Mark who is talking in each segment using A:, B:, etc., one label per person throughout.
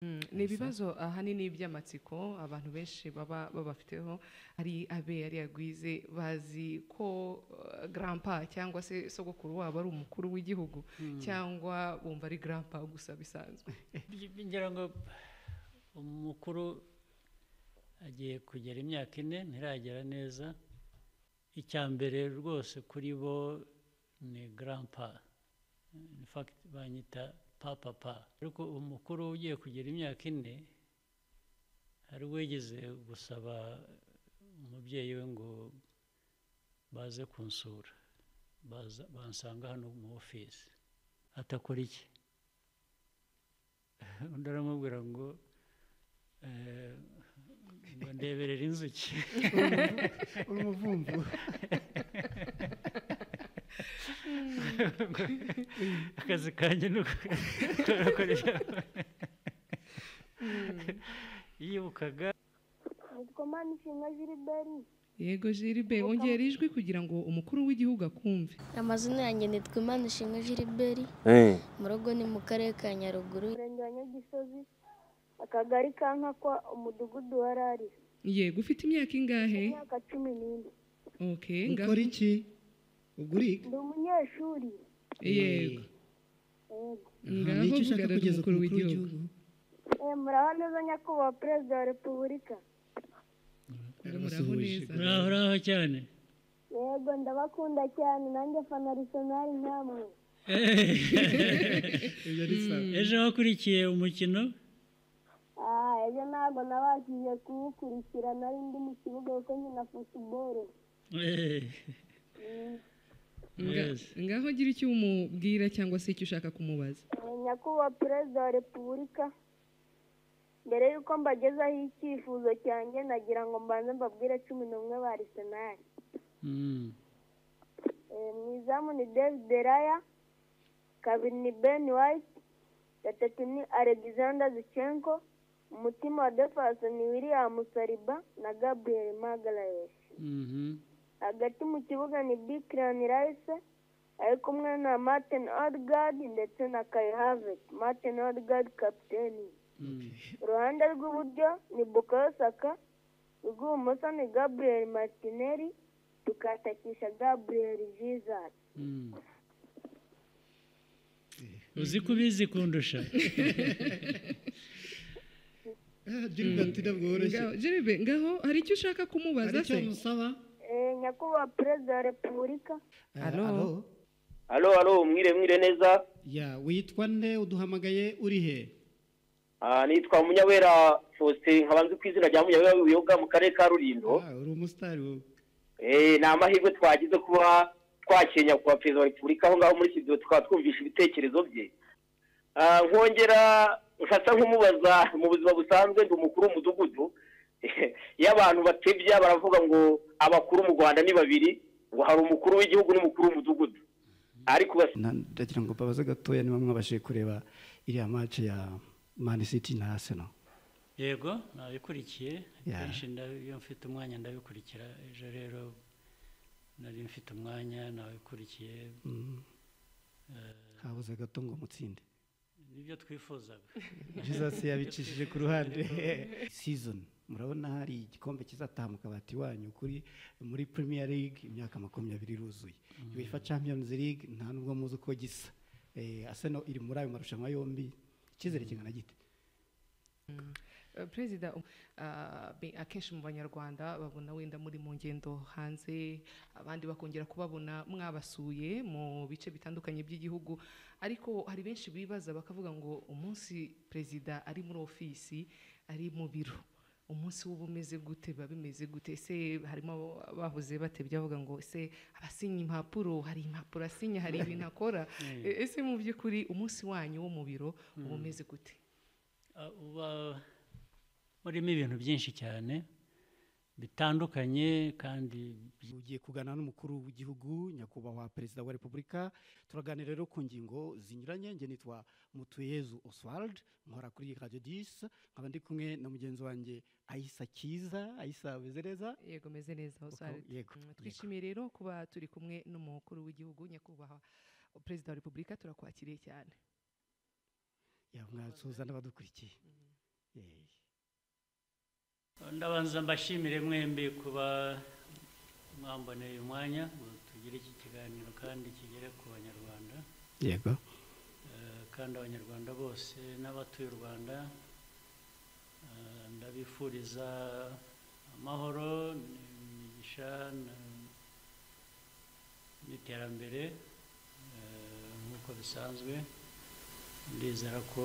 A: Mm, ni
B: Elsa?
A: ibibazo ahanini by'amatsiko abantu benshi baba babafiteho ari abe ari agwize bazi ko uh, grandpa cyangwa se sogokuru wabo ari umukuru w'igihugu cyangwa bumva ari grandpa gusa bisanzwe
C: Bi- ngira ngo umukuru agiye kugera imyaka ine ntiragera neza icya mbere rwose kuri bo ni garampa infagiti banyita papapa ariko umukuru ugiye kugera imyaka ine hari uwigeze gusaba umubyeyi we ngo baze kunsura baza bansanga hano mu ofisi atakora iki undi aramubwira ngo eh, ngo ndeberere inzuki
B: uri umuvumvu
C: akazi kanjye ni ukoresha yibukaga
D: nitwa manishimwe jiriberi
A: yego jiribe wongera ijwi kugira ngo umukuru w'igihugu akumve
E: amazina yanjye nitwa imanishimwe jiriberi
F: Eh,
E: mu rugo ni mu karere ka nyaruguru
D: umurenge wa nyagisozi akagari ka nkakwa umudugudu wa rari
A: yego ufite imyaka ingahe
D: imyaka cumi n'ine
A: okay ngaho-
B: ukora iki ubwo uriga
D: ndi umunyeshuri
A: yego
D: yego
B: Aha,
A: ngaho
B: ni iki
A: vuga
B: ushaka
A: rero
B: kugeza ku
A: umukuru
B: mukuru
A: w'igihugu
B: w'igihugu
D: Eh, muraho neza nyakubahwa perezida wa repubulika
A: muraho neza
C: uraho uraho cyane
D: yego ndabakunda cyane nanjye fanarisenari nkamwe
B: ibyo ari sawa
C: ejo wakurikiye umukino
D: Ah, ejo ntabwo nabashije kuwukurikira nari ndi mu kibuga kuko nkina futuboro
C: Eh,
A: Nga-
C: Yes.
A: ngaho gira icyo umubwira cyangwa se icyo ushaka kumubaza
D: Eh, nyakubahwa perezida wa repubulika mbere y'uko mbagezaho icyifuzo cyanjye nagira ngo mbanze mbabwire cumi n'umwe ba arisenali
C: mm,
D: Eh, mu izamu ni david deraya kabiri ni ben white gatatu ni alexander zichenko umutima wa defasi ni william saliba na gabriel magalhaes
C: mhm.
D: hagati mu kibuga ni bikirani rayise ari kumwe na martin odegaard ndetse na kai havet martin odegaard kapiteni uruhande rw'iburyo ni bukayo saka urw'ibumoso ni gabriel martinelli tukatakisha gabriel jesus
C: Mm. uzi ko ubizi kundusha
B: Ah, Gilbert ntabwo woroshye
A: Ngaho- Jerebe ngaho hari icyo ushaka kumubaza
B: hari
A: se
B: icyo musaba
D: Eh, nyakubahwa perezida wa repubulika
B: Eh,
A: Alo.
B: alo.
F: alo alo mwire mwire neza
B: ya witwa nde uduhamagaye uri he
F: Ah, nitwa munyawera faustin nkaba nzi ku izina rya munyawera w'ibiyoga mu karere ka rulindo
B: Ah, uri umusitari wowe
F: Eh, ni amahirwe twagize kuba twakiriye nyakubahwa perezida wa repubulika aho ngaho muri studio tukaba twumvisha ibitekerezo bye Ah, nkongera nkasa nk'umubaza mu buzima busanzwe ndi umukuru w'umudugudu iyo abantu batebya baravuga ngo abakuru mu rwanda ni babiri ngo hari umukuru w'igihugu n'umukuru w'umudugudu ariko bas-
B: Na- ndagira ngo mbabaze gatoya niba mwabashije kureba iriya match ya Man City na Arsenal
C: yego nabikurikiye
B: Ya.
C: kenshi ndabi- iyo mfite umwanya ndabikurikira ejo rero nari mfite umwanya nabikurikiye
B: Mm. habuze gato ngo mutsinde
C: nibyo twifuzaga
B: Jesus yabicishije ku ruhande season murabona hari igikombe kizataha mu kabati wanyu kuri muri Premier League imyaka makumyabiri iruzuye UEFA Champions League nta nubwo muzi uko gisa Eh, Arsenal iri muri ayo marushanwa yombi icyizere kingana gite
A: Uh, perezida um, uh, be- akenshi mu banyarwanda babona wenda muri mu ngendo hanze abandi bakongera kubabona mwabasuye mu bice bitandukanye by'igihugu ariko hari benshi bibaza bakavuga ngo umunsi perezida ari muri ofisi ari mu biro umunsi w'uba umeze gute biba bimeze gute ese harimo abo- bahoze batebya bavuga ngo ese abasinya impapuro hari impapuro asinya hari ibintu akora E- ese mu by'ukuri umunsi wanyu wo mu biro uba umeze gute
C: Ah, uba urimo ibintu byinshi cyane bitandukanye kandi
B: ugiye kuganira n'umukuru w'igihugu nyakubahwa perezida wa repubulika turaganira rero ku ngingo zinyuranye nge nitwa mutuyezu oswald nkora kuri radiyo disi nkaba ndi kumwe na mugenzi wanjye ayisa kiza ayisa bezereza
A: yego meze neza Oswald.
B: yego,
A: Mm,
B: yego.
A: twishimiye rero kuba turi kumwe n'umukuru w'igihugu nyakubahwa perezida wa repubulika turakwakiriye cyane
B: yamwasuhuza n'abadukurikiye
A: Mm.
C: ndabanza mbashimire mwembi kuba mwamboneye umwanya ngo tugire iki kiganiro kandi kigere ku banyarwanda
B: yego
C: Eh, kandi abanyarwanda bose n'abatuye u rwanda eh, ndabifuriza amahoro imigisha na- n'iterambere eh, nk'uko bisanzwe ndizera ko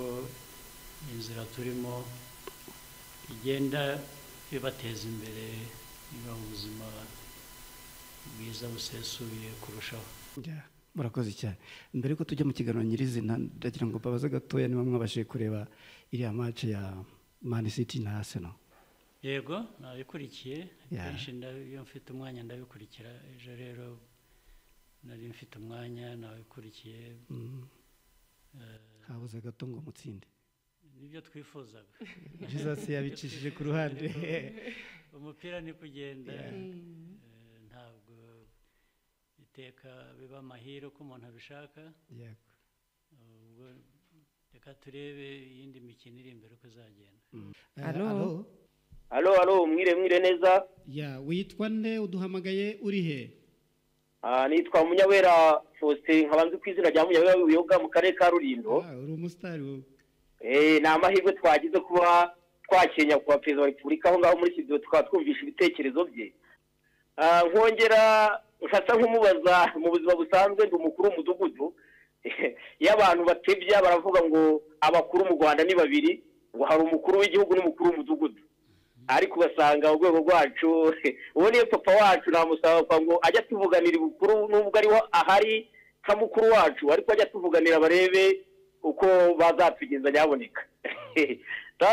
C: inzira turimo igenda ibateza imbere ibaha ubuzima bwiza busesuye kurushaho
B: Ya, murakoze cyane mbere yuko tujya mu kiganiro nyirizina ndagira ngo mbabaze gatoya niba mwabashije kureba iriya mace ya mani siti na arsenal
C: yego nabikurikiye
B: Yeah.
C: kenshi nda- iyo mfite umwanya ndabikurikira ejo rero nari mfite umwanya nabikurikiye
B: Mm. habuze gato ngo mutsinde
C: nibyo twifuzaga
B: jesus yabicishije ku ruhande
C: umupira ni kugenda
B: Yeah.
A: Mm.
C: eh, ntabwo iteka biba amahire uko umuntu abishaka
B: Yego.
C: ubwo reka turebe iyindi mikino iri imbere uko izagenda
B: Eh,
A: Alo?
B: alo?
F: alo alo mwire mwire neza
B: ya witwa nde uduhamagaye uri he
F: Ah, nitwa munyawera faustin nkaba nzi ku izina rya munyawera w'ubuyoga mu karere ka rulindo
B: Ah, uri umusitari wowe.
F: Eh, ni amahirwe twagize kuba twakiriye nyakubahwa perezida wa repubulika aho ngaho muri studio tukaba twumvishe ibitekerezo bye Ah, nkongera nkasa nk'umubaza mu buzima busanzwe ndi umukuru w'umudugudu iyo abantu batebya baravuga ngo abakuru mu rwanda ni babiri ngo hari umukuru w'igihugu n'umukuru w'umudugudu ariko ugasanga urwego rwacu ubu niyo papa wacu namusaba ngo ajye atuvuganira ubukuru n'ubwo ariho ahari nka mukuru wacu ariko ajya atuvuganira barebe uko bazatugeza nyaboneka rero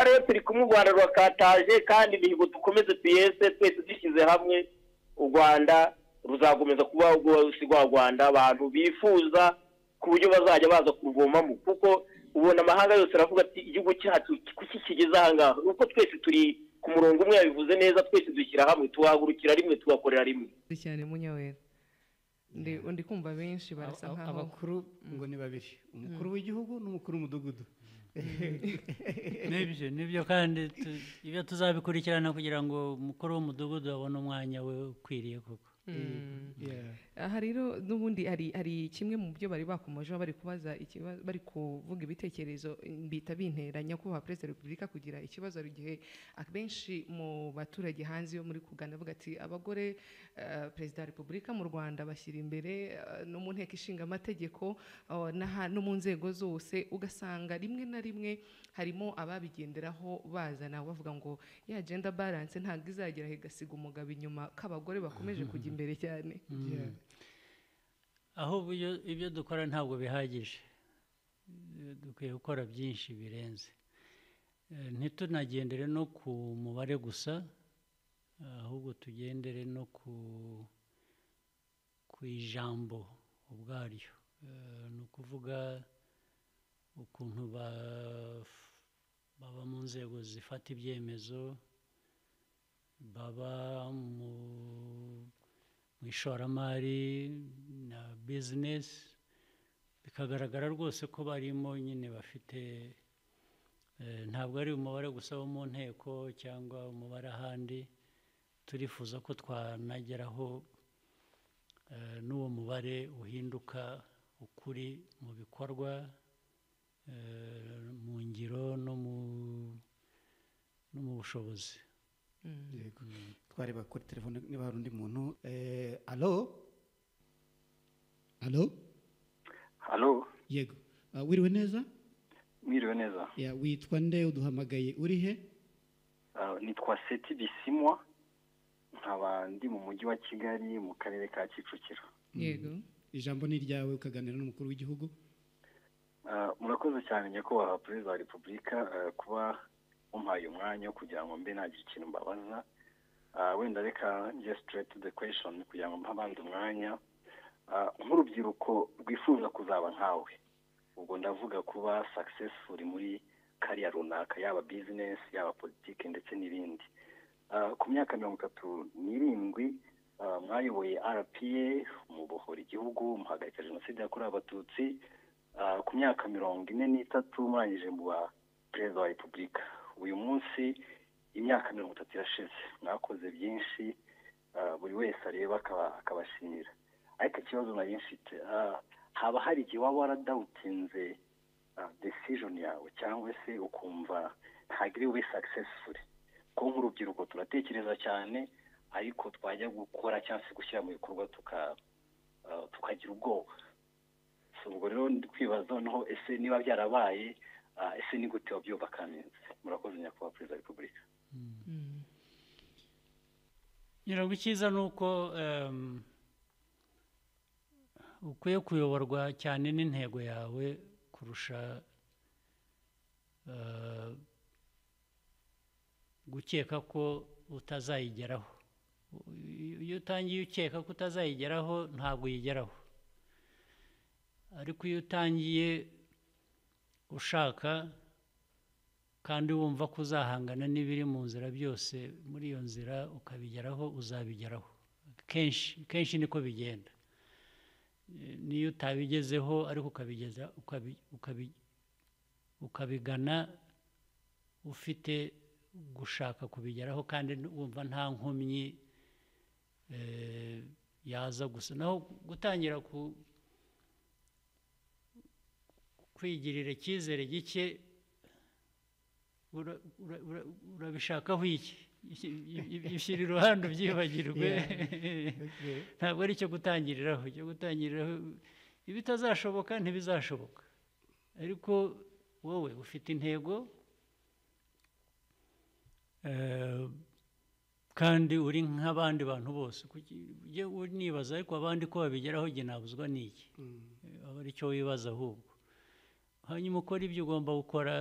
F: rero turi kumwe u rwanda rurakataje kandi imihigo dukomeze tuyese twese dushyize hamwe u rwanda ruzakomeza kuba urwose rwa rwanda abantu bifuza ku buryo bazajya baza kuruvomamo kuko ubona amahanga yose aravuga ati igihugu cyacu kuki kigeze aha ngaha ni uko twese turi ku murongo umwe yabivuze neza twese dushyira hamwe tuhagurukira rimwe tugakorera rimwe
A: Ndi cyane munyawera ndi ndi kumva benshi barasa
B: Aba-
A: nkaho
B: abakuru ngo ni babiri umukuru w'igihugu n'umukuru w'umudugudu
C: nibyo nibyo kandi tu- ibyo tuzabikurikirana kugira ngo umukuru w'umudugudu abone umwanya we ukwiriye koko
A: Mm.
B: Yeah.
A: aha rero n'ubundi hari hari kimwe mu byo bari bakomejeho bari kubaza ikibazo bari kuvuga ibitekerezo bita bintera nyakubahwa perezida wa repubulika kugira ikibazo hari igihe abenshi mu baturage hanze yo muri kugana avuga ati abagore eh, perezida wa repubulika mu rwanda bashyira imbere eh, no mu nteko ishinga amategeko eh, n'aha- no mu nzego zose ugasanga rimwe na rimwe harimo ababigenderaho bazana bavuga ngo ya genda balance ntabwo izagera igasiga umugabo inyuma ko abagore bakomeje kujya imbere cyane
B: Yeah.
C: ahubwo iyo- ibyo dukora ntabwo bihagije Eh, dukwiye gukora byinshi birenze Eh, ntitunagendere no ku mubare gusa ahubwo tugendere no ku ku ijambo ubwaryo Eh, ni ukuvuga ukuntu ba- baba mu nzego zifata ibyemezo baba mu mu ishoramari na bizinesi bikagaragara rwose ko barimo nyine bafite eh, ntabwo ari umubare gusa wo mu nteko cyangwa umubare ahandi turifuza ko twanageraho eh, n'uwo mubare uhinduka ukuri mu bikorwa eh, mu ngiro no mu no mu bushobozi
B: Yego. twareba kuri telefone niba hari undi muntu Eh, alo alo
G: halo
B: yego Ah, wiriwe neza
G: mwiriwe neza
B: Ya, witwa nde uduhamagaye uri he
G: Ah, nitwa seti bisimwa nkaba ndi mu mujyi wa kigali mu karere ka kicukiro
A: yego
B: ijambo ni iryawe ukaganira n'umukuru w'igihugu
G: Ah, murakoze cyane nyakubahwa perezida wa repubulika ah, kuba mumpaye umwanya wo kugira ngo mbe nagira ikintu mbabaza Ah, wenda reka njye straight to the question kugira ngo mpa abandi umwanya Ah, nk'urubyiruko rwifuza kuzaba nkawe ubwo ndavuga kuba successful muri kariya runaka yaba business yaba politiki ndetse n'ibindi Ah, ku myaka mirongo itatu n'irindwi ah, mwayoboye rpa mubohora igihugu muhagarika jenoside yakorewe abatutsi Ah, ku myaka mirongo ine n'itatu murangije mu ba perezida wa repubulika uyu munsi imyaka mirongo itatu irashize mwakoze byinshi ah, buri wese areba akaba- akabashimira ariko ikibazo nari mfite ah, haba hari igihe waba waradawutinze decision yawe cyangwa se ukumva ntabwo iri bube successful kuko nk'urubyiruko turatekereza cyane ariko twajya gukora cyangwa se gushyira mu bikorwa tuka- ah, tukagira ubwoba So, ubwo rero ndi kwibaza noneho ese niba byarabaye ah, ese ni gute wabyumva kaminzi murakoze nyakubahwa perezida wa repubulika
C: ngira ngo icyiza ni uko em, ukwiye kuyoborwa cyane n'intego yawe kurusha eh, gukeka ko utazayigeraho iyo utangiye ukeka ko utazayigeraho ntabwo uyigeraho ariko iyo utangiye ushaka kandi wumva ko uzahangana n'ibiri mu nzira byose muri iyo nzira ukabigeraho uzabigeraho kenshi kenshi niko bigenda Eh, n'iyo utabigezeho ariko ukabigeza ukabi- ukabi- ukabigana ufite gushaka kubigeraho kandi n- wumva nta nkomyi eh, yaza gusa naho gutangira ku kwigirira icyizere gike ura- ura- ura- urabishakaho iki ibishyira iruhande ubyibagirwe ntabwo ari icyo gutangiriraho icyo gutangiriraho ibitazashoboka ntibizashoboka ariko wowe ufite intego eh, kandi uri nk'abandi bantu bose Kuki- ujye unibaza ariko abandi ko babigeraho jye nabuzwa n'iki aba ari cyo wibaza ahubwo hanyuma ukora ibyo ugomba gukora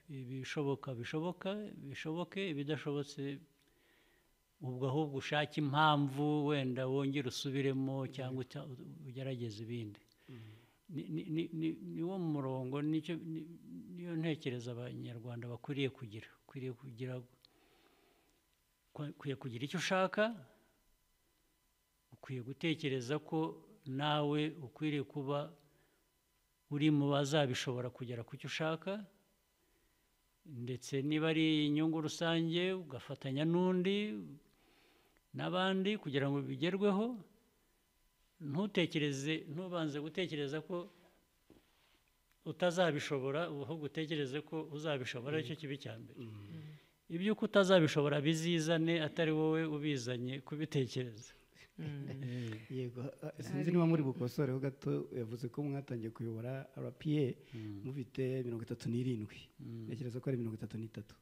C: ibishoboka bishoboka bishoboke ibidashobotse ubwo ahubwo ushake impamvu wenda wongere usubiremo cyangwa uta- ugerageze ibindi Ni- ni- ni- ni- niwo murongo nicyo- ni- niyo ntekereza abanyarwanda bakwiriye kugira ukwiriye kugira ukwiye kugira icyo ushaka ukwiye gutekereza ko nawe ukwiriye kuba uri mu bazabishobora kugera ku cyo ushaka ndetse niba ari inyungu rusange ugafatanya n'undi n'abandi kugira ngo bigerweho ntutekereze ntubanze gutekereza ko utazabishobora ahubwo utekereze ko uzabishobora aricyo kibi cya mbere iby'uko utazabishobora bizizane atari wowe ubizanye kubitekereza Eh.
B: yego a- sinzi niba muri bukosoreho gato yavuze ko mwatangiye kuyobora rpa mufite mirongo itatu n'irindwi ntekereza ko ari mirongo itatu n'itatu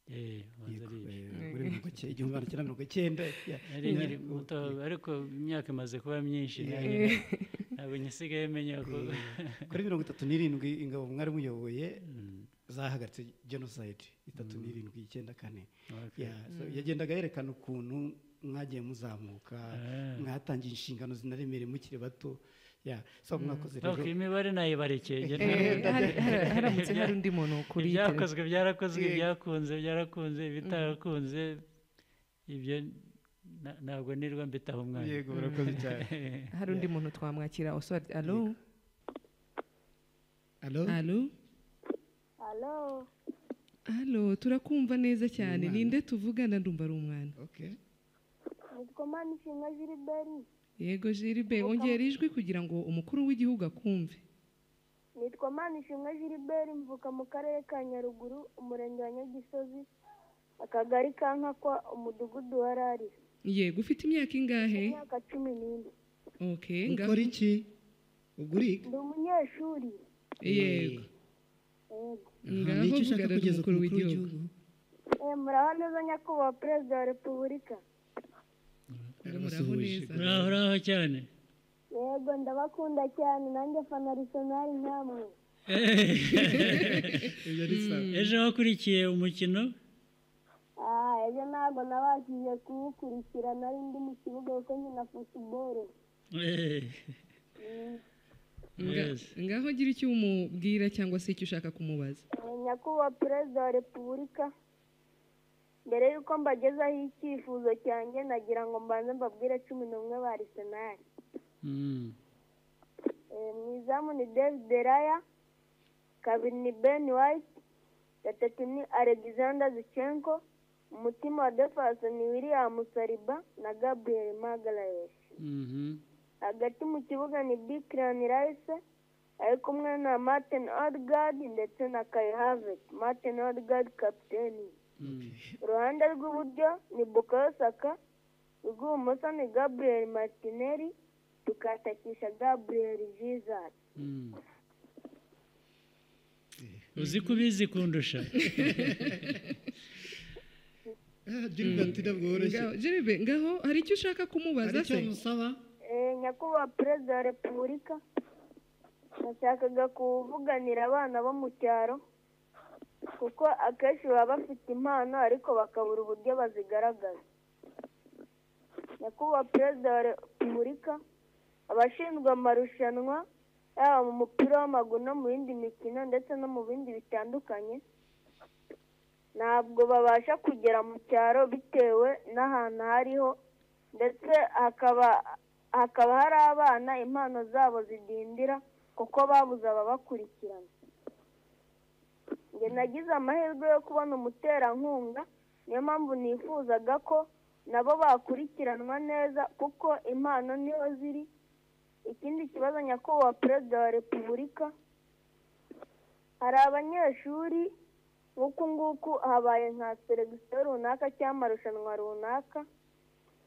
C: Eh, ubanza
B: Yego,
C: ari ibyo.
B: eh, muri mirongo icyenda igihumbi magana cyenda mirongo icyenda ya-
C: nari
B: ya-
C: nkiri muto ariko imyaka imaze kuba myinshi nanjye ntabwo nyisigaye menya ko
B: kuri mirongo itatu n'irindwi ingabo mwari muyoboye zahagaritse genocide itatu n'irindwi icyenda kane
C: Okay.
B: Ya, so yagendaga yerekana ukuntu mwagiye muzamuka
C: Ah.
B: mwatangiye inshingano zinaremereye mukiri bato ya so mwakoze rero
C: Okay, imibare nayibarekeye njye
A: Eh,
C: ntabwo-
A: hari- hari- haramutse hari undi muntu kuri telefone
C: ibyakozwe byarakozwe
A: Yego.
C: ibyakunze byarakunze ibitakunze ibyo na- ntabwo nirwa mbitaho umwanya
B: yego murakoze cyane
A: hari undi muntu twamwakira oswald alo
B: alo
A: alo
D: alo
A: alo turakumva neza cyane ninde tuvugana ndumva ari umwana
B: okay
D: nitwa manishinga jiriberi
A: yego jiribe wongera ijwi kugira ngo umukuru w'igihugu akumve
D: nitwa manishinga jiriberi mvuka mu karere ka nyaruguru umurenge wa nyagisozi akagari ka nkakwa umudugudu wa rari
A: yego ufite imyaka ingahe
D: imyaka cumi n'ine
A: okay ngaho-
B: ukora iki uguriga
D: ndi umunyeshuri
A: yego
D: Yego.
A: ngaho
B: nicyo ushaka
A: vugana
B: kugeza ku
A: n'umukuru
B: mukuru
A: w'igihugu
B: w'igihugu
D: Eh, muraho neza nyakubahwa perezida wa repubulika
A: muraho neza
C: uraho uraho cyane
D: yego ndabakunda cyane nanjye fana risonari nkamwe
B: ibyo ari sawa
C: ejo wakurikiye umukino
D: Ah, ejo ntabwo nabashije kuwukurikira nari ndi mu kibuga kuko nkina futuboro
C: Eh,
A: Nga-
C: Yes.
A: ngaho gira icyo umubwira cyangwa se icyo ushaka kumubaza
D: Eh, nyakubahwa perezida wa repubulika mbere y'uko mbagezaho icyifuzo cyanjye nagira ngo mbanze mbabwire cumi n'umwe ba arisenali
C: mm.
D: Eh, mu izamu ni david raya kabiri ni ben white gatatu ni alexander zichenko umutima wa defasi ni william sariba na gabriel magarayesi hagati mu kibuga ni bikirani rayise ari kumwe na martin odegaard ndetse na kai havert martin odegaard kapiteni uruhande rw'iburyo ni bukayo saka urw'ibumoso ni gabriel martinelli tukatakisha gabriel jesus
C: uzi ko ubizi kundusha
B: girigati ntabwo woroshye
A: Ngaho- Jerebe ngaho hari icyo ushaka
B: hari
A: kumubaza
B: icyo
A: se
B: musaba
D: Eh, nyakubahwa perezida wa repubulika nashakaga kuvuganira abana bo mu cyaro kuko akenshi baba bafite impano ariko bakabura uburyo bazigaragaza nyakubahwa perezida wa repubulika abashinzwe amarushanwa yaba mu mupira w'amaguru no mu yindi mikino ndetse no mu bindi bitandukanye ntabwo babasha kugera mu cyaro bitewe n'ahantu hariho ndetse hakaba hakaba hari abana impano zabo zidindira kuko babuze ababakurikirana njye nagize amahirwe yo kubona umuterankunga niyo mpamvu nifuzaga ko nabo bakurikiranwa neza kuko impano niho ziri ikindi kibazo nyakubahwa perezida wa repubulika hari abanyeshuri nk'uku nguku habaye nka seregisiyo runaka cyangwa amarushanwa runaka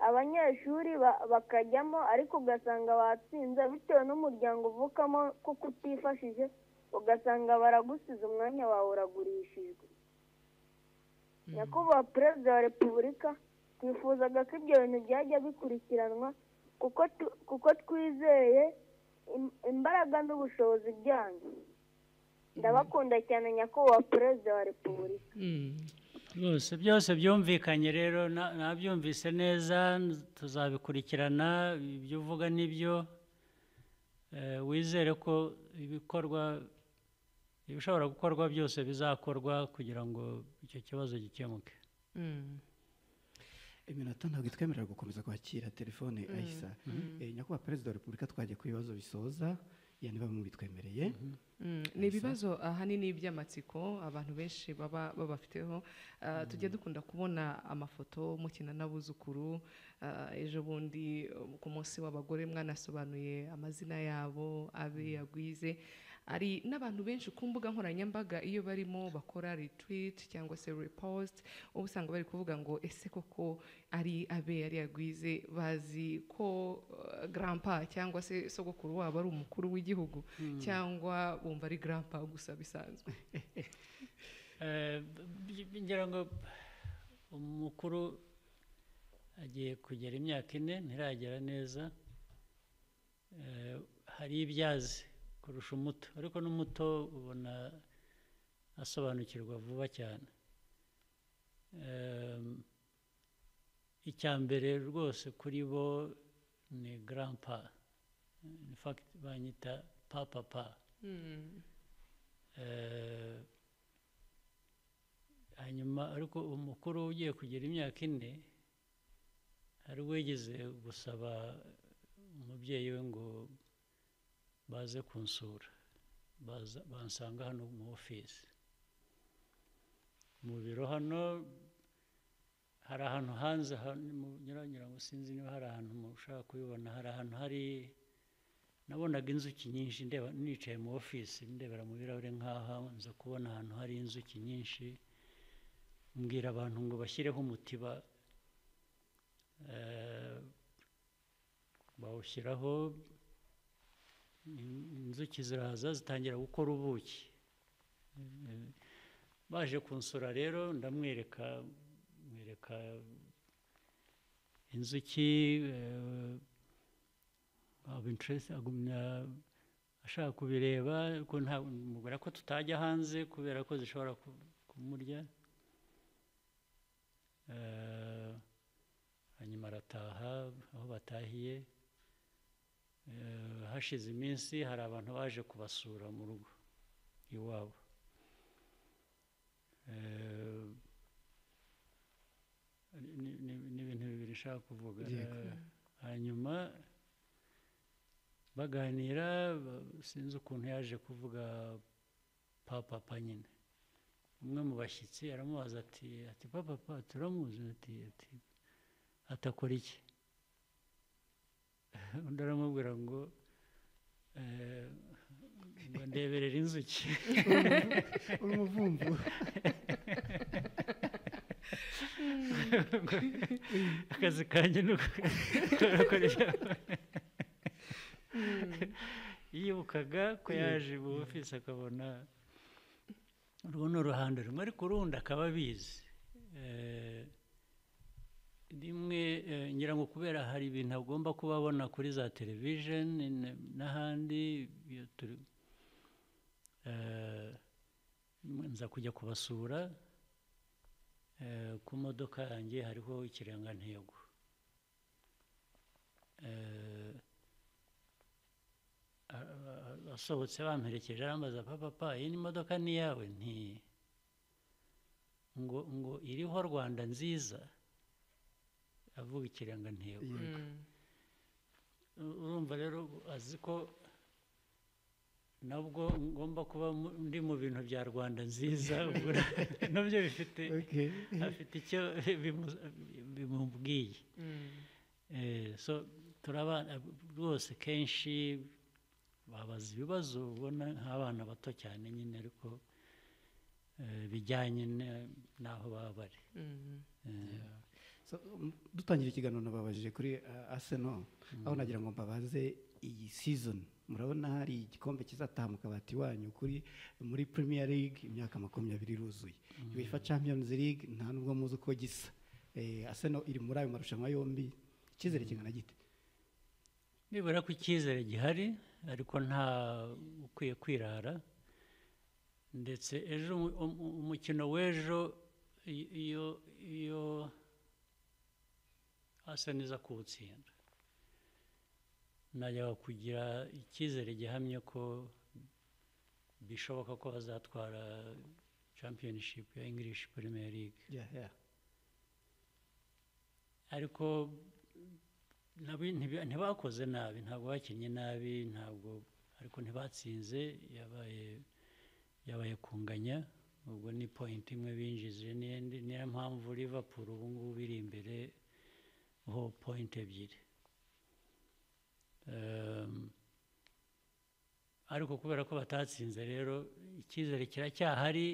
D: abanyeshuri ba- bakajyamo ariko ugasanga batsinze bitewe n'umuryango uvukamo kuko utifashije ugasanga baragusize umwanya wawe uragurishijwe nyakubahwa perezida wa repubulika twifuzaga ko ibyo bintu byajya bikurikiranwa kuko tu- kuko twizeye im- imbaraga n'ubushobozi byanyu ndabakunda cyane nyakubahwa perezida wa repubulika
A: Mm.
C: rwose byose byumvikanye rero na- nabyumvise neza tuzabikurikirana ibyo uvuga nibyo Eh, wizere ko ibikorwa ibishobora gukorwa byose bizakorwa kugira ngo icyo kibazo gikemuke
A: Mm.
B: iminota ntabwo itwemerera gukomeza kwakira telefone ayisa Eh, nyakubahwa perezida wa repubulika twagiye ku bibazo bisoza ya niba mubitwemereye
A: Mm, ni ibibazo ahanini by'amatsiko abantu benshi baba babafiteho Ah, tujya dukunda kubona amafoto mukina n'abuzukuru Ah, ejo bundi um, ku munsi w'abagore mwanasobanuye amazina yabo abe yagwize hari n'abantu benshi ku mbuga nkoranyambaga iyo barimo bakora retweet cyangwa se repost uba usanga bari kuvuga ngo ese koko ari abe yari yagwize bazi ko uh, grandpa cyangwa se sogokuru wabo ari umukuru w'igihugu cyangwa bumva ari grandpa gusa bisanzwe
C: Eh, b- b- ngira ngo umukuru agiye kugera imyaka ine ntiragera neza Eh, hari ibyazi kurusha umuto ariko n'umuto ubona asobanukirwa vuba cyane Eh, icya mbere rwose kuri bo ni grandpa in fact banyita papa pa Eh, hanyuma ariko umukuru ugiye kugira imyaka ine hari uwigeze gusaba umubyeyi we ngo baze kunsura baza bansanga hano mu ofisi mu biro hano hari ahantu hanze nyiranyura ngo sinzi niba hari ahantu mushaka kubibona hari ahantu hari nabonaga inzuki nyinshi ndeba nicaye mu ofisi ndebera mu birahure nk'aha nza kubona ahantu hari inzuki nyinshi mbwira abantu ngo bashyireho umutiba eh, bawushyiraho in- inzuki ziraza zitangira gukora ubuki Eh, baje kunsura rero ndamwereka mwereka inzuki eh, of interest agumya ashaka kubireba ko nta mubwira ko tutajya hanze kubera ko zishobora ku- kumurya Eh, hanyuma arataha aho batahiye Eh, hashize iminsi hari abantu baje kubasura mu rugo iwabo Eh, ni- ni- ni ibintu bibiri nshaka kuvuga
B: Yego.
C: Eh, hanyuma baganira ba- sinzi ukuntu yaje kuvuga papa pa nyine umwe mu bashyitsi aramubaza ati ati papa papa turamuzi ati ati atakora iki undi aramubwira ngo eh, ngo ndeberera inzuki
B: uri umuvumvu
C: akazi kanjye ni ukoresha yibukaga ko yaje mu ofisi akabona urwo ni uruhande rumwe ariko urundi akaba abizi Eh, rimwe eh, ngira ngo kubera hari ibintu agomba kuba abona kuri za televisheni n- n'ahandi iyo turi- eh, nza kujya kubasura Eh, ku modoka yanjye hariho ikirangantego Eh, a- a- asohotse bamperekeje arambaza papa papa iyi ni imodoka ni iyawe nti ngo ngo iriho rwanda nziza avuga ikirangantego U- urumva rero azi ko nabwo ngomba kuba mu- ndi mu bintu bya rwanda nziza ubwo nabyo bifite
B: Okay.
C: afite icyo bimu- bimubwiye Eh, so turabana rwose kenshi babaza ibibazo ubona nk'abana bato cyane nyine ariko eh, bijyanye na- n'aho baba bari Eh,
B: So, um, dutangira ikiganiro nababajije kuri uh, Arsenal aho nagira ngo mbabaze iyi season murabona hari igikombe kizataha mu kabati wanyu kuri muri Premier League imyaka makumyabiri iruzuye UEFA Champions League nta nubwo muzi uko gisa eh, Arsenal iri muri ayo marushanwa yombi icyizere kingana gite
C: nibura ko icyizere gihari ariko nta ukwiye kwirara ndetse ejo umu- umu- umukino w'ejo i- iyo iyo asa neza kuwutsinda najyaga kugira icyizere gihamye ko bishoboka ko bazatwara championship ya english premier league
B: yeah, yeah.
C: ariko nabi- ntibi- ntibakoze nabi ntabwo bakinnye nabi ntabwo ariko ntibatsinze yabaye yabaye kunganya ubwo ni point imwe binjije n'indi niyo mpamvu liverpool ubu ngubu iri imbere ho point ebyiri Ehm, ariko kubera ko batatsinze rero icyizere kiracyahari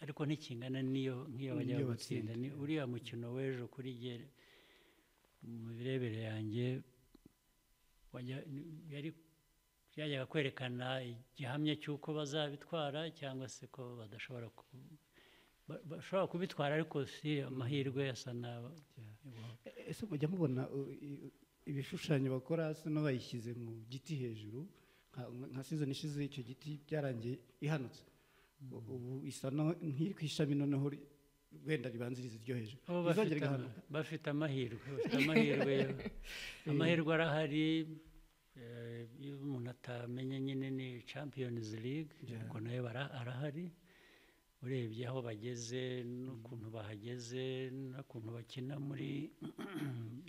C: ariko ntikingana n'iyo nk'iyo bajya
B: N'iyo
C: gutsinda ni uriya mukino w'ejo kuri jye mu mirebere yanjye wajya- yari byajyaga kwerekana igihamya cy'uko bazabitwara cyangwa se ko badashobora ku- ba- bashobora kubitwara ariko si amahirwe asa n'aba
B: E- ese mujya mubona uh, i- ibishushanyo bakora Arsenal bayishyize mu giti hejuru nka- nka season ishize icyo giti byarangiye ihanutse U- ubu isa naho- nk'iri ku ishami noneho ri- wenda ribanziriza iryo hejuru
C: Oh,
B: izongera
C: bafite ama-
B: igahanuka
C: bafite amahirwe bafite amahirwe yo- amahirwe arahari eh, iyo umuntu atamenye nyine ni champions league ariko nayo bara- arahari urebye aho bageze n'ukuntu bahageze n'ukuntu bakina muri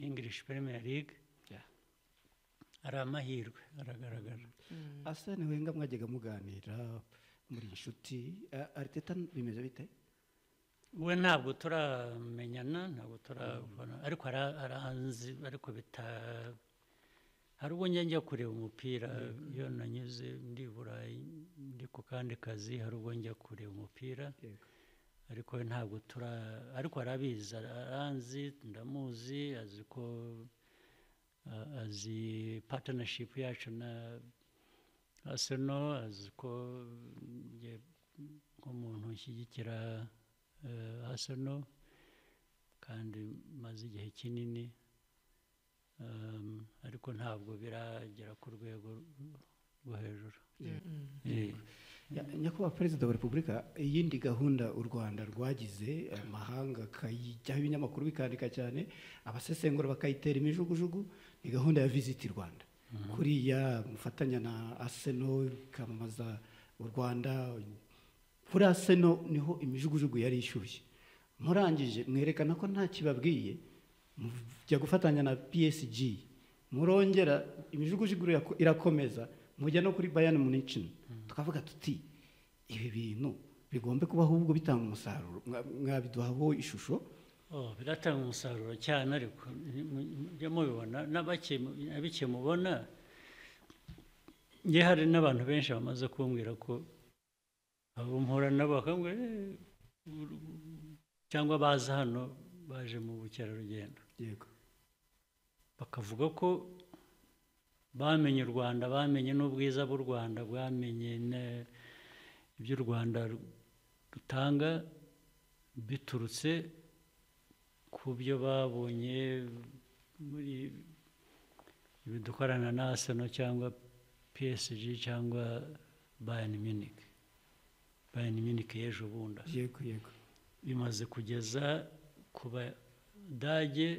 C: english premier league
B: Yeah.
C: ari amahirwe aragaragara
B: Arsene Wenger mwajyaga muganira muri inshuti A- Arteta bimeze bite
C: we ntabwo turamenyana ntabwo turabona ariko ara- aranzi ariko bita hari ubwo njya njya kureba umupira iyo nanyuze ndi i burayi ndi ku kandi kazi hari ubwo njya kureba umupira
B: Yego.
C: ariko we ntabwo tura ariko arabizi ara- aranzi ndamuzi azi ko a- azi partnership yacu na aseno azi ko njye nk'umuntu ushyigikira eh, Arsenal kandi maze igihe kinini um, ariko ntabwo biragera ku rwego rwo hejuru Eh,
B: Ya- nyakubahwa perezida wa repubulika iyindi gahunda u rwanda rwagize amahanga akayijyaho ibinyamakuru bikandika cyane abasesengura bakayitera imijugujugu ni gahunda ya visiti rwanda kuriya mufatanya na aseno ikamamaza u rwanda kuri aseno niho imijugujugu yari ishyushye murangije mwerekana ko nta kibabwiye mujya gufatanya na psg murongera imijugujugu irako- irakomeza mujya no kuri bayani municini tukavuga tuti ibi bintu bigombe kubaho ahubwo bitanga umusaruro Mwa- mwabiduhaho ishusho
C: Oh, biratanga umusaruro cyane ariko mujya mubibona na bake mu- na bike mubona njye hari n'abantu benshi bamaze kumbwira ko abo mpura nabo bakambwira "Eh, uru- cyangwa baza hano baje mu bukerarugendo
B: yego
C: bakavuga ko bamenye u rwanda bamenye n'ubwiza bw'u rwanda bwamenye ne- ibyo u rwanda ru- rutanga biturutse ku byo babonye muri ibi dukorana na aseno cyangwa psg cyangwa bayani minike bayani minike y'ejo bundi
B: yego yego
C: bimaze kugeza ku badage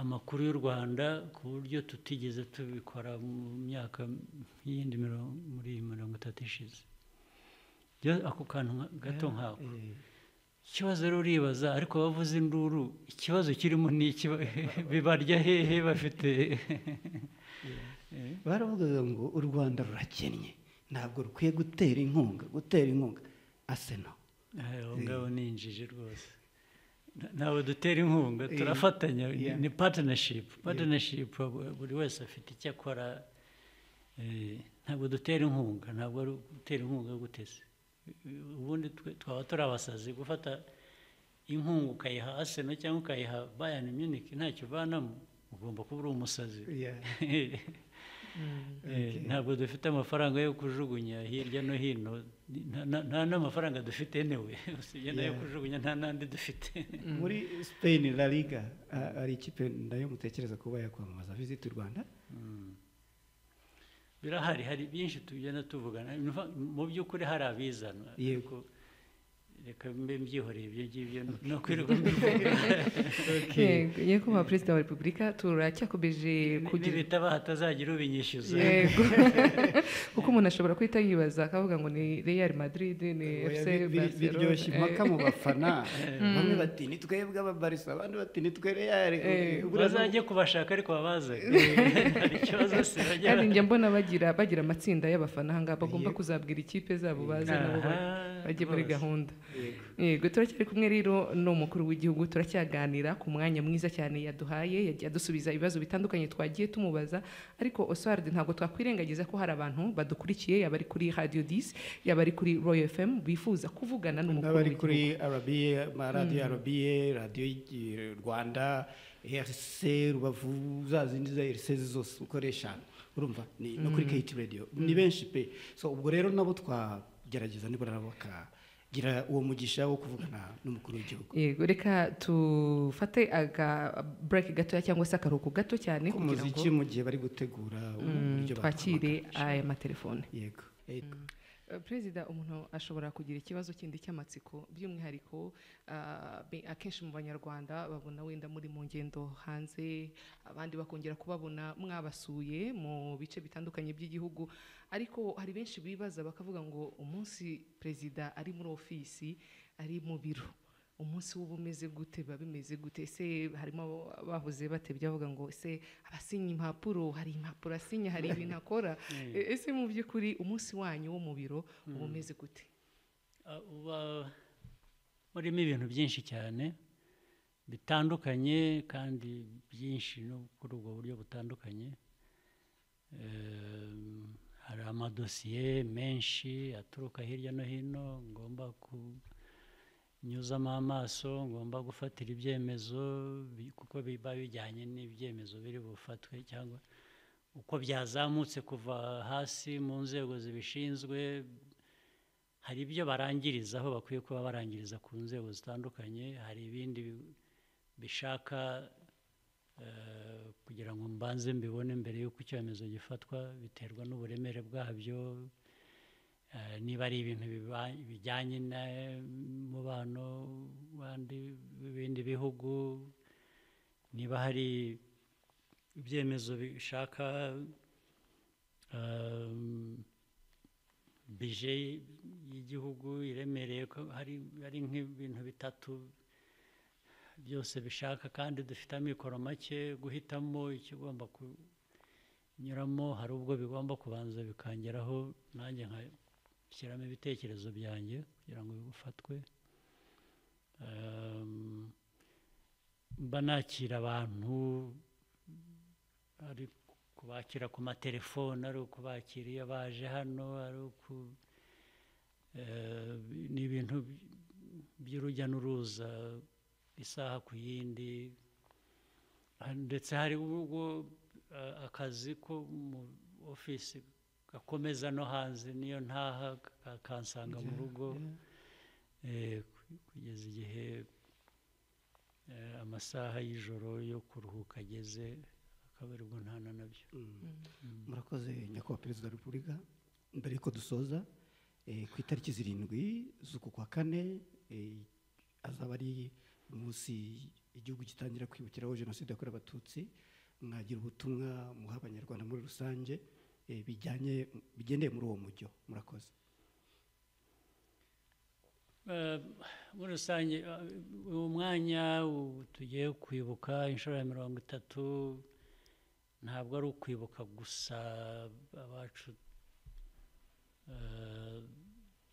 C: amakuru y'u rwanda ku buryo tutigeze tubikora mu myaka y'indi mirongo muri iyi mirongo itatu ishize Rero ako kantu nka- gato nkako
B: Eh,
C: ikibazo rero uribaza ariko abavuza induru ikibazo kirimo ni iki bibarya hehe bafite
B: baravugaga ngo u rwanda rurakennye ntabwo rukwiye gutera inkunga gutera inkunga aseno
C: Eh, aho ngaho ni injiji rwose Na- ntabwo dutera inkunga turafatanya ni-
B: Yeah.
C: ni patanashipu patanashipu buri wese afite icyo akora eh, ntabwo dutera inkunga ntabwo ari gutera inkunga guteze Eh, ubundi twe- twaba turi abasazi gufata inkunga ukayiha aseno cyangwa ukayiha bayani munike ntacyo uvanamo ugomba kuba uri umusazi Eh, ntabwo dufite amafaranga yo kujugunya hirya no hino Nta- nta- nta n'amafaranga dufite newe usibye n'ayo
B: Yeah.
C: kujugunya nta n'andi dufite
B: muri spain la liga a- ari ikipe ndayo mutekereza kuba yakwamamaza visit u rwanda
C: birahari hari byinshi tugenda tuvugana In fact, mu by'ukuri hari abizana
B: Yego.
C: ariko reka mbe mbyihoreye ibyo ngibyo no kwirirwa mbivuga
A: yego yego ba perezida wa repubulika turacyakomeje kugira
C: nibitaba hatazagira ubinyishyuza
A: yego kuko umuntu ashobora guhita yibaza akavuga ngo ni real madrid ni
B: Oya,
A: fc
B: bi- bi-
A: Barcelona.
B: biryoshye
A: Eh,
B: impaka mu bafana bamwe bati ni twebwe ababarisa abandi bati ni twe reyari
A: Eh,
C: bazajye kubashaka ariko babazaga hari ikibazo se bajya
A: kandi njya mbona bagira bagira amatsinda y'abafana aha ngaha bagomba
B: Yego.
A: kuzabwira ikipe zabo bazi nabo ba-
C: Aha,
A: bajye muri
C: rwose.
A: gahunda yego turacyari kumwe rero n'umukuru w'igihugu turacyaganira ku mwanya mwiza cyane yaduhaye yagiye adusubiza ibibazo bitandukanye twagiye tumubaza ariko oswald ntabwo twakwirengagiza ko hari abantu badukurikiye yaba ari kuri radio disi yaba ari kuri royal fm bifuza kuvugana n'umukuru
B: n'abari kuri
A: w'igihugu
B: arabiye radiyo arabiye radiyo y'igi- rwanda rc rubavu za zindi za rc zose ukoresha urumva ni no kuri keyiti radiyo ni benshi pe so ubwo rero nabo twagerageza nibura nabo bakagira uwo mugisha wo kuvugana n'umukuru w'igihugu
A: yego reka tufate aga break gatoya cyangwa se akaruhuko gato cyane
B: ku
A: kugira ngo
B: muziki mu gihe bari gutegura
A: mm,
B: uburyo
A: twakire
B: baduhamagara.
A: aya matelefone
B: yego
A: Eh, perezida umuntu ashobora kugira ikibazo kindi cy'amatsiko by'umwihariko ah, be- akenshi mu banyarwanda babona wenda muri mu ngendo hanze abandi bakongera kubabona mwabasuye mu bice bitandukanye by'igihugu ariko hari benshi bibaza bakavuga ngo umunsi perezida ari muri ofisi ari mu biro umunsi w'uba umeze gute biba bimeze gute ese harimo bahuze batebye bavuga ngo ese abasinya impapuro hari impapuro asinya hari ibintu akora E- ese mu by'ukuri umunsi wanyu wo mu biro uba umeze gute
C: Uh, uba urimo ibintu byinshi cyane bitandukanye kandi byinshi no kuri ubwo buryo butandukanye Em, hari amadosiye menshi aturuka hirya no hino ngomba kunyuzamo amaso ngomba gufatira ibyemezo bi- kuko biba bijyanye n'ibyemezo biri bufatwe cyangwa uko byazamutse kuva hasi mu nzego zibishinzwe hari ibyo barangiriza aho bakwiye kuba barangiriza ku nzego zitandukanye hari ibindi bi- bishaka eh, kugira ngo mbanze mbibone mbere y'uko icyemezo gifatwa biterwa n'uburemere bwabyo eh, niba ari ibintu biba- bijyanye n'umubano w'andi w'ibindi bihugu niba hari ibyemezo bishaka eh, bije y'igihugu iremereye ko hari hari nk'ibintu bitatu byose bishaka kandi dufite amikoro make guhitamo ikigomba kunyuramo hari ubwo bigomba kubanza bikangeraho nanjye nka shyiramo ibitekerezo byanjye kugira ngo bifatwe mba nakira abantu ari kubakira ku matelefone ari ukubakira iyo baje hano ari uku eh, ni ibintu by'urujya n'uruza isaha ku yindi Ah, ndetse hari ubwo eh, akazi ko mu ofisi gakomeza no hanze niyo ntaha ka- kansanga mu rugo Eh, ku- kugeza igihe eh, amasaha y'ijoro yo kuruhuka ageze akaba aribwo ntana nabyo
B: murakoze nyakubahwa perezida wa repubulika mbere y'uko dusoza eh, ku itariki zirindwi z'uku kwa kane eh, azaba ari umunsi igihugu gitangira kwibukiraho jenoside yakorewe abatutsi mwagira ubutumwa muha abanyarwanda muri rusange eh, bijyanye bigendeye muri uwo mujyo murakoze
C: Eh, muri rusange eh, uwo mwanya u- tugiye kwibuka inshuro ya mirongo itatu ntabwo ari ukwibuka gusa abacu eh,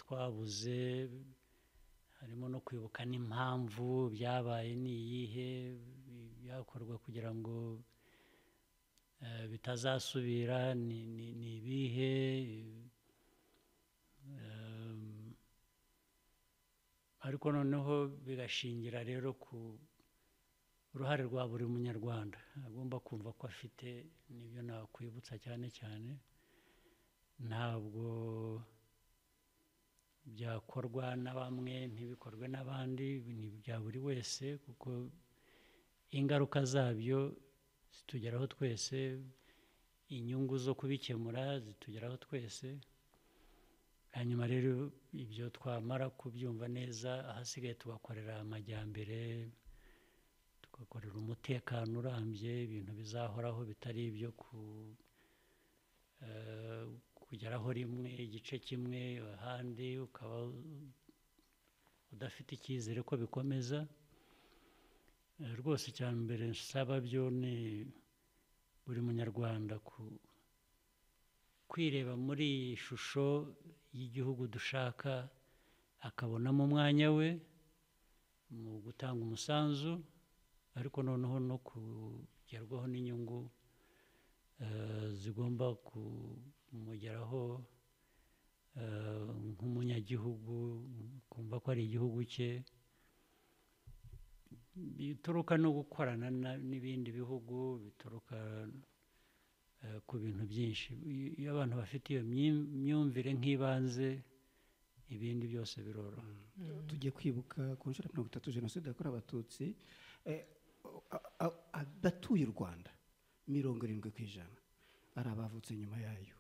C: twabuze harimo no kwibuka n'impamvu byabaye ni iyihe byakorwa kugira ngo eh, bitazasubira ni ni- ni ibihe eh, ariko noneho bigashingira rero ku uruhare rwa buri munyarwanda agomba kumva ko afite n'ibyo nakwibutsa cyane cyane ntabwo byakorwa na bamwe ntibikorwe n'abandi ni ibya buri wese kuko ingaruka zabyo zitugeraho twese inyungu zo kubikemura zitugeraho twese hanyuma rero ibyo twamara kubyumva neza ahasigaye tugakorera amajyambere tugakorera umutekano urambye ibintu bizahoraho bitari ibyo ku eh, kugeraho rimwe igice kimwe ahandi ukaba udafite icyizere ko bikomeza Eh, rwose icya mbere nsaba byo ni buri munyarwanda ku kwireba muri iyi shusho y'igihugu dushaka akabonamo umwanya we mu gutanga umusanzu ariko noneho no kugerwaho n'inyungu eh, zigomba kumugeraho eh, nk'umunyagihugu kumva ko ari igihugu cye bituruka no gukorana na- n'ibindi bihugu bituruka eh, ku bintu byinshi I- iyo abantu bafite iyo myim- myumvire nk'ibanze ibindi byose biroroha
B: tugiye kwibuka ku nshuro ya mirongo itatu jenoside yakorewe abatutsi eh, a- a- adatuye u rwanda mirongo irindwi ku ijana ari abavutse nyuma yayo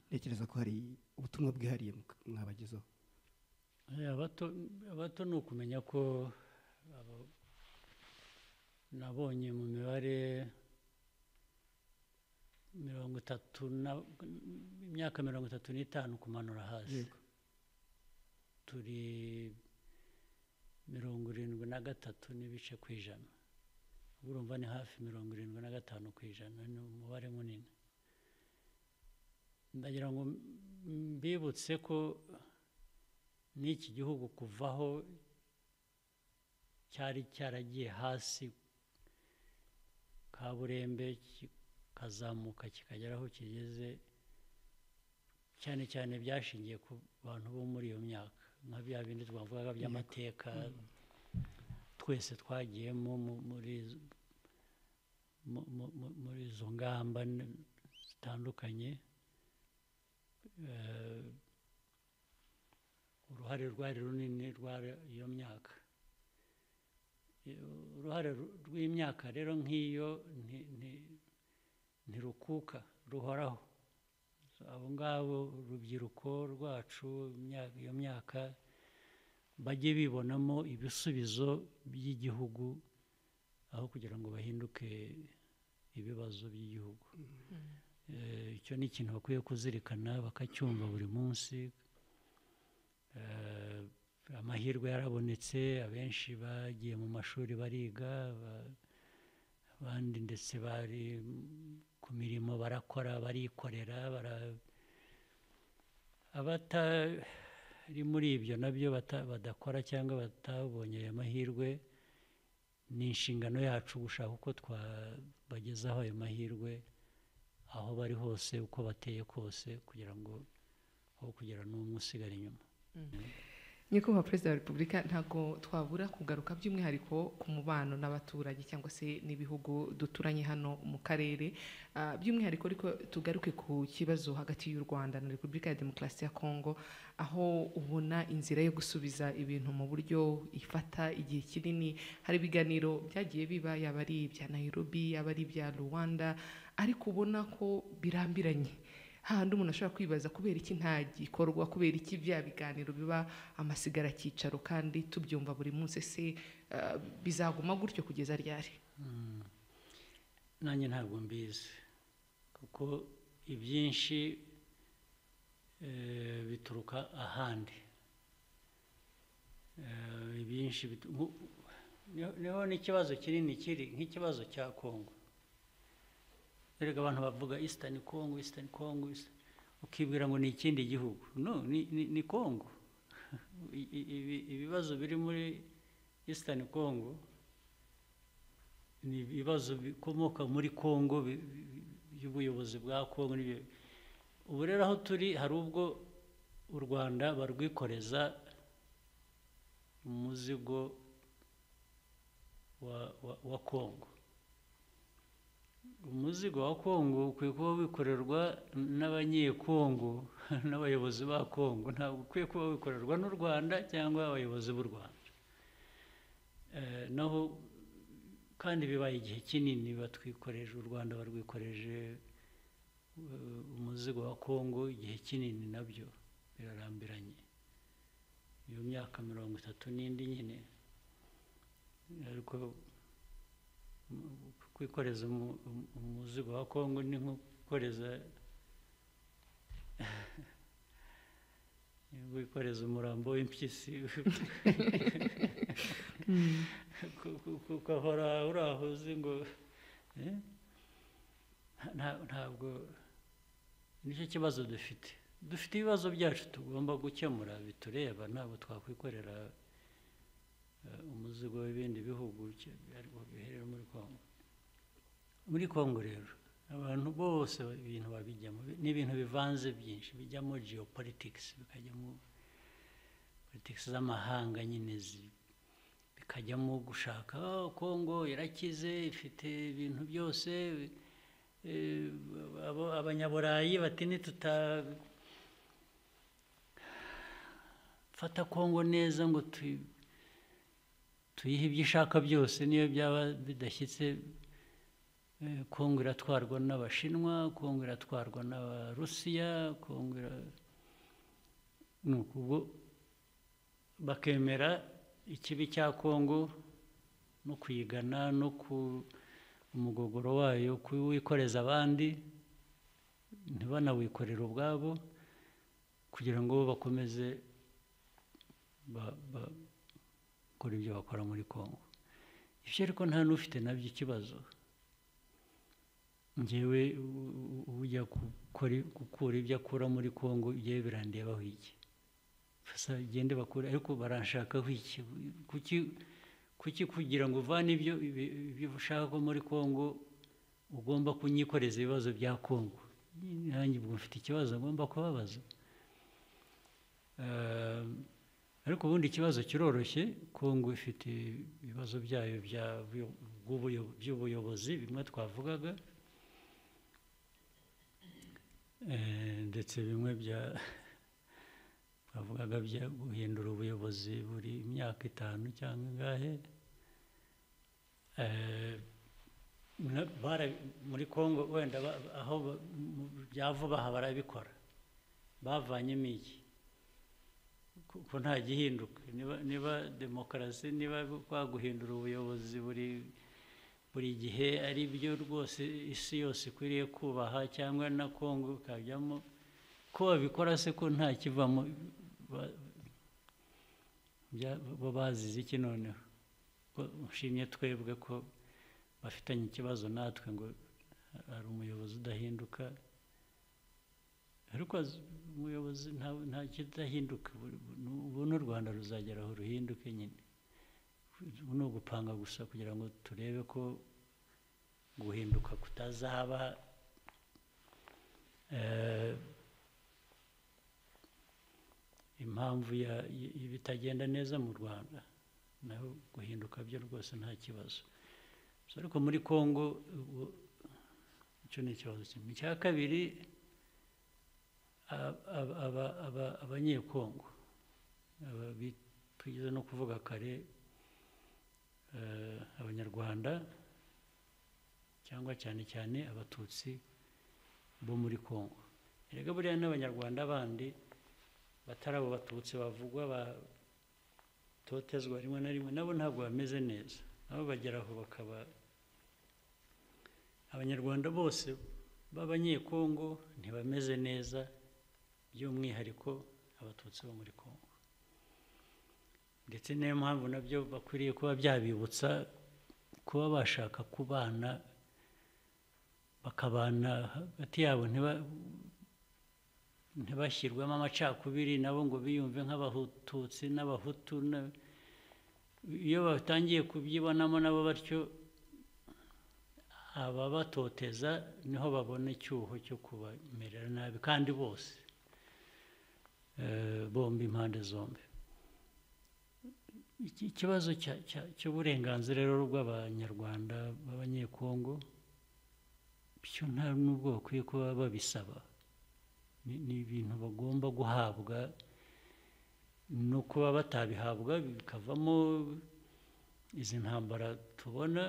B: ntekereza ko hari ubutumwa bwihariye muka- mwabagezaho
C: Eh, abato- abato ni ukumenya ko abo- nabonye mu mibare mirongo itatu na- imyaka mirongo itatu n'itanu kumanura hasi
B: Yego.
C: turi mirongo irindwi na gatatu n'ibice ku ijana ubwo urumva ni hafi mirongo irindwi na gatanu ku ijana ni umubare munini ndagira ngo mbibutse ko n'iki gihugu kuvaho cyari cyaragiye hasi kaburembe kikazamuka kikagera aho kigeze cyane cyane byashingiye ku bantu bo muri iyo myaka nka bya bindi twavugaga by'amateka twese twagiyemo mu- muri izo- mu- mu- mu- muri izo ngamba n- zitandukanye Eh, uruhare rwari runini rwa iyo myaka I- uruhare ru- rw'imyaka rero nk'iyo nti- nti- ntirukuka ruhoraho abo ngabo urubyiruko rwacu imya- iyo myaka bajye bibonamo ibisubizo by'igihugu aho kugira ngo bahinduke ibibazo by'igihugu Eh, icyo ni ikintu bakwiye kuzirikana bakacyumva buri munsi Eh, amahirwe yarabonetse abenshi bagiye mu mashuri bariga ba- abandi ndetse bari mm, ku mirimo barakora barikorera bara abata hari muri ibyo nabyo bata- badakora cyangwa batabonye aya mahirwe ni inshingano yacu gushaka uko twabagezaho ayo mahirwe aho bari hose uko bateye kose kugira ngo aho kugira n'umwe usigara inyuma
A: nyakubahwa perezida wa repubulika ntabwo twabura kugaruka by'umwihariko ku mubano n'abaturage cyangwa se n'ibihugu duturanye hano mu karere Ah, by'umwihariko ariko tugaruke ku kibazo hagati y'u rwanda na repubulika ya demokarasi ya kongo aho ubona inzira yo gusubiza ibintu mu buryo ifata igihe kinini hari ibiganiro byagiye biba yaba ari ibya nairobi yaba ari ibya rwanda ariko ubona ko birambiranye hahandi umuntu ashobora kwibaza kubera iki nta gikorwa kubera iki bya biganiro biba amasigara akicaro kandi tubyumva buri munsi se eh, bizaguma gutyo kugeza ryari
C: nanjye ntabwo mbizi kuko ibyinshi eh, bituruka ahandi Eh, ibyinshi bitu- nku- niho niho n'ikibazo kinini kiri nk'ikibazo cya kongo erega abantu bavuga isitani kongo isitani kongo Eastern- ukibwira ngo ni ikindi gihugu no ni, ni, ni kongo I- i- ibi- ibibazo biri muri isitani kongo ni ibibazo bikomoka muri kongo bi- bi- by'ubuyobozi bwa kongo n'ibyo ubu rero aho turi hari ubwo u rwanda barwikoreza umuzigo wa, wa, wa kongo umuzigo wa kongo ukwiye kuba wikorerwa n'abanyekongo n'abayobozi ba kongo ntabwo ukwiye kuba wikorerwa n'u rwanda cyangwa abayobozi b'u rwanda Eh, naho kandi bibaye igihe kinini batwikoreje u rwanda barwikoreje eh, umuzigo wa kongo igihe kinini nabyo birarambiranye iyo myaka mirongo itatu n'indi nyine ariko mu- kwikoreza umu- umu- umuzigo wa kongo ni nko gukoreza ni nko gukoreza umurambo w'impyisi ku- ku- ku- ugahora uri aho uzi ngo eh? Nta- ntabwo nicyo kibazo dufite dufite ibibazo byacu tugomba gukemura bitureba ntabwo twakwikorera eh, umuzigo w'ibindi bihugu ki- ariko biherera muri kongo muri kongo rero abantu bose ba- ibintu babijyamo bi- ni ibintu bivanze byinshi bijyamo geopolitics bikajyamo politics z'amahanga nyine zi- bikajyamo gushaka "Oh, kongo irakize ifite ibintu byose eh, abo- abanyaburayi bati nituta fata kongo neza ngo tuyi tuyihe ibyo ishaka byose niyo byaba bidashyitse eh, kongo iratwarwa n'abashinwa kongo iratwarwa n'abarusiya kongo ira- ni ukuvuga bakemera ikibi cya kongo no kuyigana no ku umugogoro wayo kuwikoreza abandi ntibanawikorere ubwabo kugira ngo bakomeze ba- ba- gukora ibyo bakora muri kongo ibyo ariko nta n'ufite nabyo ikibazo ngewe u- u- ujya gukora- gukura ibyo akura muri kongo yewe birandebaho iki gusa gende bakura ariko baranshakaho iki kuki kuki kugira ngo uvane ibyo ibi- ibyo ushaka ko muri kongo ugomba kunyikoreza ibibazo bya kongo nanjye ubwo mfite ikibazo ngomba kubabaza Eh, ariko ubundi ikibazo kiroroshye kongo ifite ibibazo byayo bya byo- bw'ubuyo- by'ubuyobozi bimwe twavugaga Eh, ndetse bimwe bya twavugaga bya guhindura ubuyobozi buri myaka itanu cyangwa ingahe Eh, na- bara- muri kongo wenda ba- aho ba- mu- bya vuba aha barabikora bavanyemo iki kuko nta gihinduka niba niba demokarasi niba kwa guhindura ubuyobozi buri buri gihe ari byo rwose isi yose ikwiriye kubaha cyangwa na kongo ikajyamo ko babikora se ko nta kivamo ba- bya- bo bazize iki noneho ko nshimye twebwe ko bafitanye ikibazo natwe ngo hari umuyobozi udahinduka ariko azi- umuyobozi nta- nta kidahinduka buri- bu- ubu n'u rwanda ruzagera aho ruhinduke nyine ubu ni ugupanga gusa kugira ngo turebe ko guhinduka kutazaba eh, impamvu ya- y- y'ibitagenda neza mu rwanda naho guhinduka byo rwose nta kibazo Gusa ariko muri congo ubu- icyo ni ikibazo kimwe icya kabiri aba- aba- aba- aba- abanyekongo aba bi- twigeze no kuvuga kare eh, abanyarwanda cyangwa cyane cyane abatutsi bo muri kongo erega buriya n'abanyarwanda bandi batari abo batutsi bavugwa batotezwa rimwe na rimwe nabo ntabwo bameze neza nabo bagera aho bakaba abanyarwanda bose b'abanyekongo ntibameze neza by'umwihariko abatutsi bo muri kongo ndetse niyo mpamvu nabyo bakwiriye kuba byabibutsa kuba bashaka kubana bakabana hagati yabo ntiba- ntibashyirwemo amacakubiri nabo ngo biyumve nk'abatutsi n'abahutu na- iyo batangiye kubyibonamo nabo batyo ababatoteza niho babona icyuho cyo kubamerera nabi kandi bose Eh, bombi impande zombi Iki- ikibazo cya- cya- cy'uburenganzira rero bw'abanyarwanda b'abanyekongo byo nta n'ubwo bakwiye kuba babisaba Ni- ni ibintu bagomba guhabwa no kuba batabihabwa bikavamo izi ntambara tubona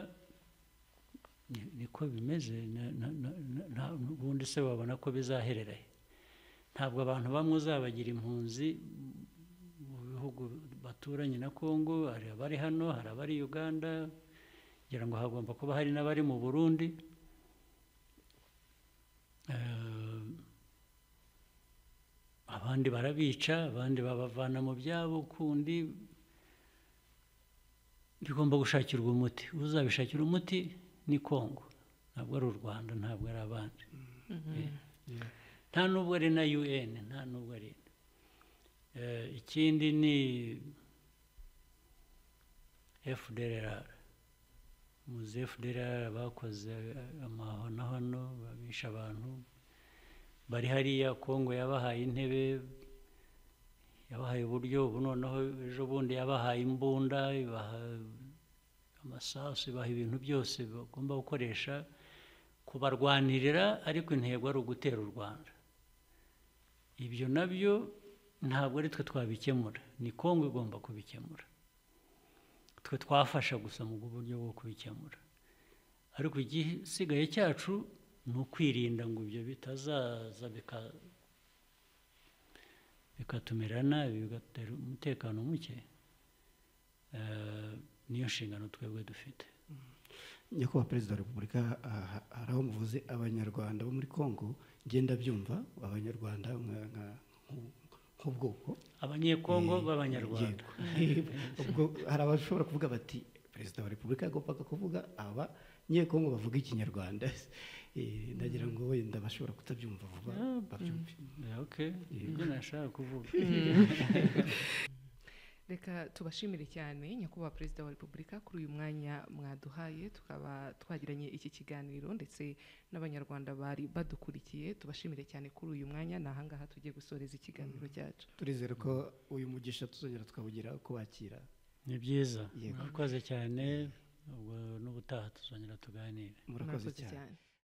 C: ni- niko bimeze na- na- na- na- nta- ubundi se babona ko bizaherera he ntabwo abantu bamwe uzabagira impunzi mu bihugu baturanye na congo hari abari hano hari abari uganda ngira ngo hagomba kuba hari n'abari mu burundi Eh, abandi barabica abandi babavana mu byabo kundi bigomba gushakirwa umuti uzabishakira umuti ni congo ntabwo ari u rwanda ntabwo ari abandi Eh. nta nubwo ari na un nta nubwo ari Eh, ikindi ni fdrr muzi fdrr bakoze amahonahono babisha abantu bari hariya kongo yabahaye intebe yabahaye uburyo ubu noneho ejo bundi yabahaye imbunda ibaha amasasu ibaha ibintu byose bagomba gukoresha kubarwanirira ariko intego ari ugutera u rwanda ibyo nabyo ntabwo ari twe twabikemura ni kongo igomba kubikemura twe twafasha gusa mu buryo bwo kubikemura ariko igisigaye cyacu ni ukwirinda ngo ibyo bitazaza bika- bikatumira nabi bigatera umutekano muke Eh, niyo nshingano twebwe dufite
B: nyakubahwa perezida wa repubulika aha- hari aho muvuze abanyarwanda bo muri congo ngenda byumva abanyarwanda nka- nka- nk'u- nk'ubwoko
C: abanyekongo
B: Eh,
C: b'abanyarwanda
B: yego. ubwo hari abashobora kuvuga bati perezida wa repubulika yagombaga kuvuga aba nyekongo bavuga ikinyarwanda Eh, ndagira ngo wenda bashobora kutabyumva vuba
C: Ah,
B: babyumve
C: Yeah, okay ibyo nashaka kuvuga
A: reka tubashimire cyane nyakubahwa perezida wa repubulika kuri uyu mwanya mwaduhaye tukaba twagiranye iki kiganiro ndetse n'abanyarwanda bari badukurikiye tubashimire cyane kuri uyu mwanya ni ahangaha tugiye gusoreza ikiganiro cyacu
B: turizera ko uyu mugisha tuzongera tukawugira kubakira
C: ni byiza
B: Yego.
C: murakoze cyane ubwo n'ubutaha tuzongera tuganire
B: murakoze cyane
A: cyane